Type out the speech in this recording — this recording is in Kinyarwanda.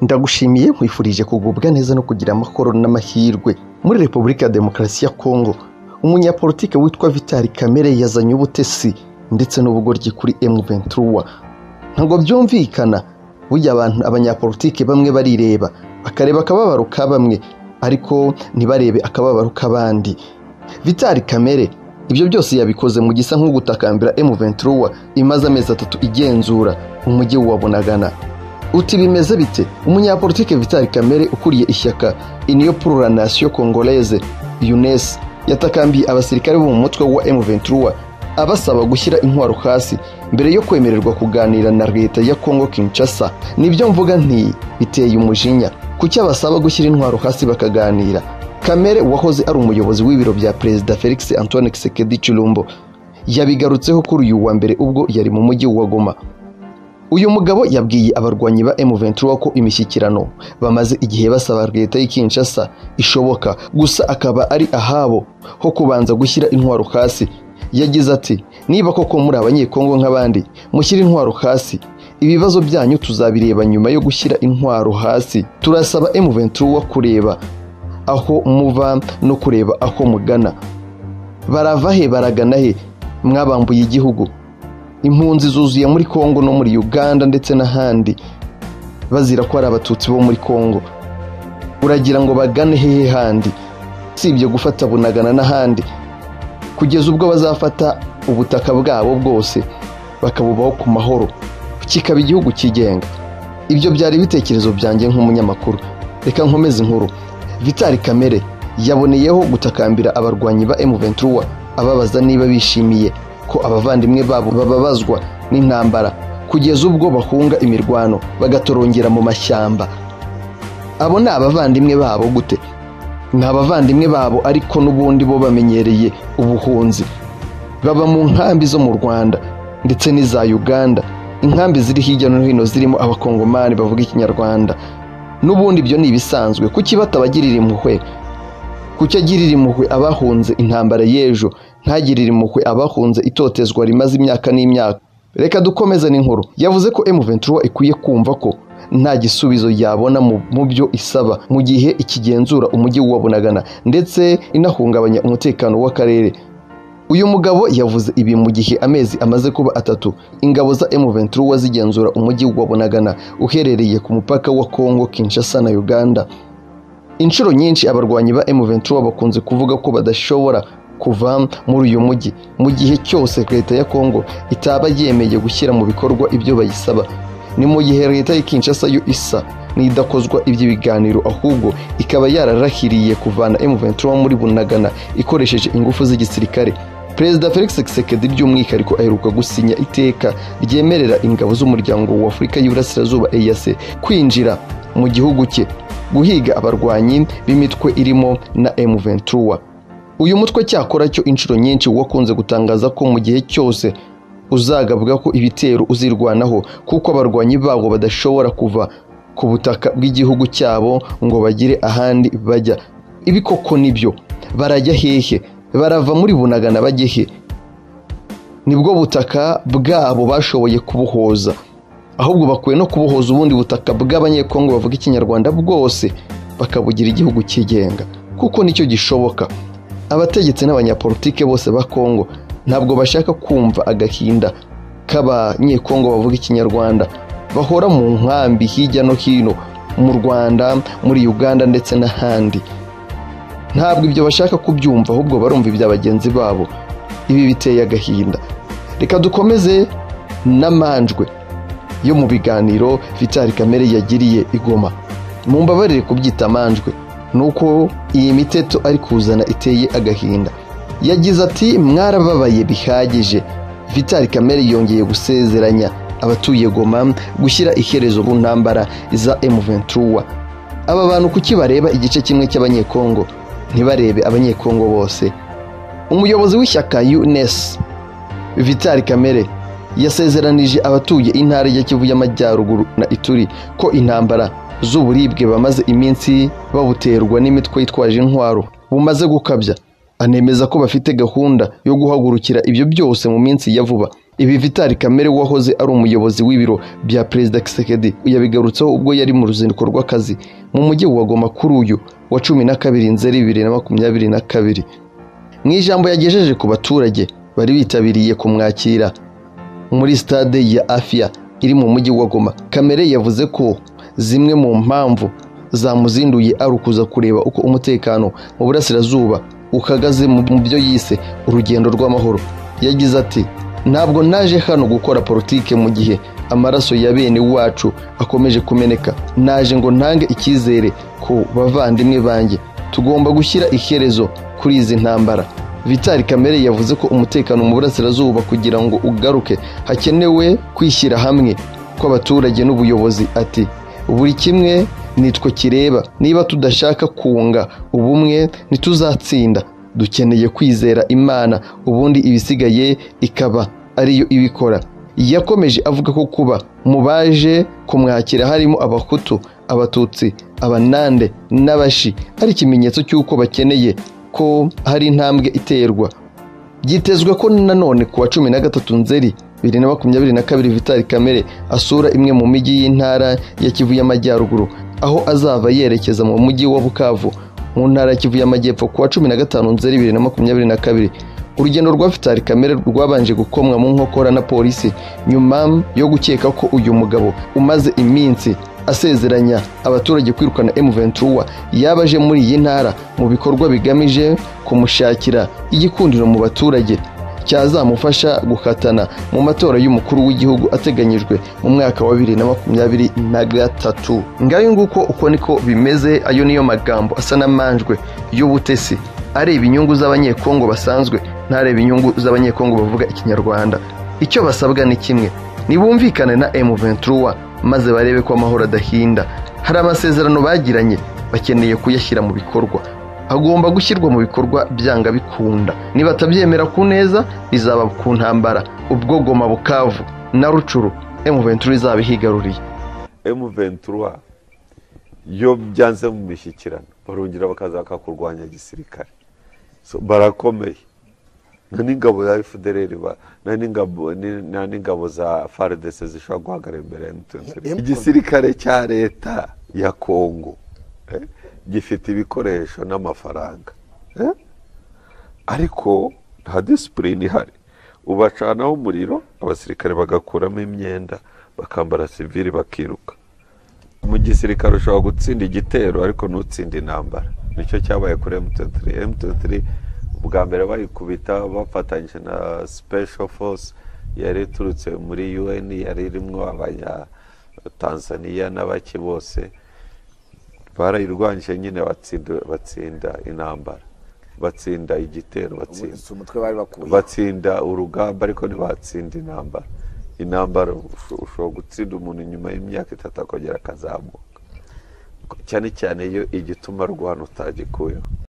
ndagushimiye nkwifurije kugubwa neza no kugira amahoro n'amahirwe muri repubulika ya demokarasi ya kongo umunyapolitike witwa vitali kamere yazanye ubutesi ndetse n'ubugoryi kuri emu ventura ntabwo byumvikana burya abantu abanyapolitike bamwe barireba bakareba akababaro ka bamwe ariko ntibarebe akababaro k'abandi vitali kamere ibyo byose yabikoze mu gisa nk'ugutakambira emu ventura imaze amezi atatu igenzura umujyi wa bunagana uti bimeze bite umunyapolitike vitali kamere ukuriye ishyaka iniyo pururanasiyo kongoleze unes yatakambiye abasirikare bo mu mutwe wa m23 abasaba gushyira intwaro hasi mbere yo kwemererwa kuganira na leta ya congo kinshasa nibyo mvuga nti biteye umujinya kuki abasaba gushyira intwaro hasi bakaganira kamere wahoze ari umuyobozi w'ibiro bya perezida felix antoine kisekedi chilumbo yabigarutseho kuri uyu wa mbere ubwo yari mu mujyi wa goma uyu mugabo yabwiye abarwanyi ba M23 ko imishyikirano bamaze igihe basaba leta y'i Kinshasa ishoboka gusa akaba ari ahabo ho kubanza gushyira intwaro hasi yagize ati niba koko muri abanyekongo nk'abandi mushyira intwaro hasi ibibazo byanyu tuzabireba nyuma yo gushyira intwaro hasi turasaba M23 kureba aho muva no kureba aho mugana barava he baragana he mwabambuye igihugu impunzi zuzuye muri congo no muri uganda ndetse n'ahandi bazira ko ari abatutsi bo muri congo uragira ngo bagane hehe handi si ibyo gufata bunagana n'ahandi kugeza ubwo bazafata ubutaka bwabo bwose bakabubaho ku mahoro kikaba igihugu cyigenga ibyo byari ibitekerezo byanjye nk'umunyamakuru reka nkomeze inkuru vitali kamere yaboneyeho gutakambira abarwanyi ba M23 ababaza niba bishimiye ko abavandimwe babo bababazwa n'intambara kugeza ubwo bahunga imirwano bagatorongera mu mashyamba abo ni abavandimwe babo gute ni abavandimwe babo ariko n'ubundi bo bamenyereye ubuhunzi baba mu nkambi zo mu rwanda ndetse n'iza uganda inkambi ziri hirya no hino zirimo abakongomani bavuga ikinyarwanda n'ubundi ibyo ni ibisanzwe kuki batabagirira impuhwe kuki agirira impuhwe abahunze intambara y'ejo ntagirire impuhwe abahunze itotezwa rimaze imyaka n'imyaka reka dukomeze n'inkuru yavuze ko M23 ikwiye kumva ko nta gisubizo yabona mu byo isaba mu gihe ikigenzura umujyi wabonagana ndetse inahungabanya umutekano w'akarere uyu mugabo yavuze ibi mu gihe amezi amaze kuba atatu ingabo za M23 zigenzura umujyi wabonagana uherereye ku mupaka wa Congo Kinshasa na Uganda inshuro nyinshi abarwanyi ba M23 bakunze kuvuga ko badashobora kuva muri uyu mujyi mu gihe cyose leta ya kongo itaba yemeye gushyira mu bikorwa ibyo bayisaba ni mu gihe leta ya kinshasa yo isa n'idakozwa iby'ibiganiro ahubwo ikaba yararahiriye kuvana M23 muri bunagana ikoresheje ingufu z'igisirikare perezida felix kisekedi by'umwihariko aheruka gusinya iteka ryemerera ingabo z'umuryango wa afurika y'iburasirazuba eyase kwinjira mu gihugu cye guhiga abarwanyi b'imitwe irimo na M23 uyu mutwe cyakora cyo inshuro nyinshi wakunze gutangaza ko mu gihe cyose uzagabwa ko ibitero uzirwanaho kuko abarwanyi babo badashobora kuva ku butaka bw'igihugu cyabo ngo bagire ahandi bajya ibikoko nibyo barajya hehe barava muri bunagana bajye he nibwo butaka bwabo bashoboye kubuhoza ahubwo bakwiye no kubuhoza ubundi butaka bw'abanyekongo bavuga ikinyarwanda bwose bakabugira igihugu cyigenga kuko nicyo gishoboka abategetsi n'abanyapolitike bose ba kongo ntabwo bashaka kumva agahinda k'abanyekongo bavuga ikinyarwanda bahora mu nkambi hirya no hino mu rwanda muri uganda ndetse n'ahandi ntabwo ibyo bashaka kubyumva ahubwo barumva ibya bagenzi babo ibi biteye agahinda reka dukomeze n'amanjwe yo mu biganiro vitali kamere yagiriye igoma mu mbabarire kubyita amanjwe nuko iyi miteto ari kuzana iteye agahinda yagize ati mwarababaye bihagije vitali kamere yongeye gusezeranya abatuye goma gushyira iherezo ku ntambara za M23 aba bantu kuki bareba igice kimwe cy'abanyekongo ntibarebe abanyekongo bose umuyobozi w'ishyaka UNES vitali kamere yasezeranije abatuye intara ya kivu y'amajyaruguru na ituri ko intambara z'uburibwe bamaze iminsi babuterwa n'imitwe yitwaje intwaro bumaze gukabya anemeza ko bafite gahunda yo guhagurukira ibyo byose mu minsi ya vuba ibi vitali kamere wahoze ari umuyobozi w'ibiro bya perezida kisekedi yabigarutseho ubwo yari mu ruzinduko rw'akazi mu mujyi wa goma kuri uyu wa cumi na kabiri nzeri bibiri na makumyabiri na kabiri mu ijambo yagejeje ku baturage bari bitabiriye kumwakira muri stade ya afia iri mu mujyi wa goma kamere yavuze ko zimwe mu mpamvu zamuzinduye ari ukuza kureba uko umutekano mu burasirazuba uhagaze mu mu byo yise urugendo rw'amahoro yagize ati ntabwo naje hano gukora politike mu gihe amaraso ya bene wacu akomeje kumeneka naje ngo ntange icyizere ku bavandimwe banjye tugomba gushyira iherezo kuri izi ntambara vitali kamere yavuze ko umutekano mu burasirazuba kugira ngo ugaruke hakenewe kwishyira hamwe kw'abaturage n'ubuyobozi ati buri kimwe nitwe kireba niba tudashaka kunga ubumwe ntituzatsinda dukeneye kwizera imana ubundi ibisigaye ikaba ariyo ibikora yakomeje avuga ko kuba mu baje kumwakira harimo abahutu abatutsi abanande n'abashi ari ikimenyetso cy'uko bakeneye ko hari intambwe iterwa byitezwe ko nanone ku wa cumi na gatatu nzeri bibiri na makumyabiri na kabiri vitali kamere asura imwe mu mijyi y'intara ya kivu y'amajyaruguru aho azava yerekeza mu mujyi wa bukavu mu ntara ya kivu y'amajyepfo ku wa cumi na gatanu nzeri bibiri na makumyabiri na kabiri urugendo rwa vitali kamere rwabanje gukomwa mu nkokora na polisi nyuma yo gukeka ko uyu mugabo umaze iminsi asezeranya abaturage kwirukana M23 yabaje muri iyi ntara mu bikorwa bigamije kumushakira igikundiro mu baturage cyazamufasha gukatana mu matora y'umukuru w'igihugu ateganyijwe mu mwaka wa bibiri na makumyabiri na gatatu ngayo nguko uko niko bimeze ayo niyo magambo asa n'amanjwe y'ubutesi areba inyungu z'abanyekongo basanzwe ntareba inyungu z'abanyekongo bavuga ikinyarwanda icyo basabwa ni kimwe nibumvikane na M23 maze barebe ko amahoro adahinda hari amasezerano bagiranye bakeneye kuyashyira mu bikorwa agomba gushyirwa mu bikorwa byanga bikunda niba atabyemera ku neza bizaba ku ntambara ubwo goma bukavu na rucuru M23 izaba ihigaruriye M23 yo byanze mu mishyikirano barongera bakaza bakakurwanya gisirikare So, barakomeye nta n'ingabo za FDLR ba- nta n'ingabo- ni- nta n'ingabo za FARDC zishobora guhagarara imbere ya M23 igisirikare cya leta ya Kongo eh, gifite ibikoresho n'amafaranga eh? ariko nta disipurine ihari ubacanaho umuriro abasirikare bagakuramo imyenda bakambara sivili bakiruka mu gisirikare ushobora gutsinda igitero ariko ntutsinde intambara nicyo cyabaye kuri M23 M23 bwa mbere bayikubita bafatanyije na Special Force yari iturutse muri UN yari irimo abanya Tanzania n'abaki bose barayirwanyije nyine batsinda batsinda intambara batsinda igitero batsinda si umutwe bari bakuye batsinda urugamba ariko ntibatsinda intambara intambara usho- ushobora gutsinda umuntu inyuma y'imyaka itatu akongera akazamuka cyane cyane iyo igituma rwana utagikuyeho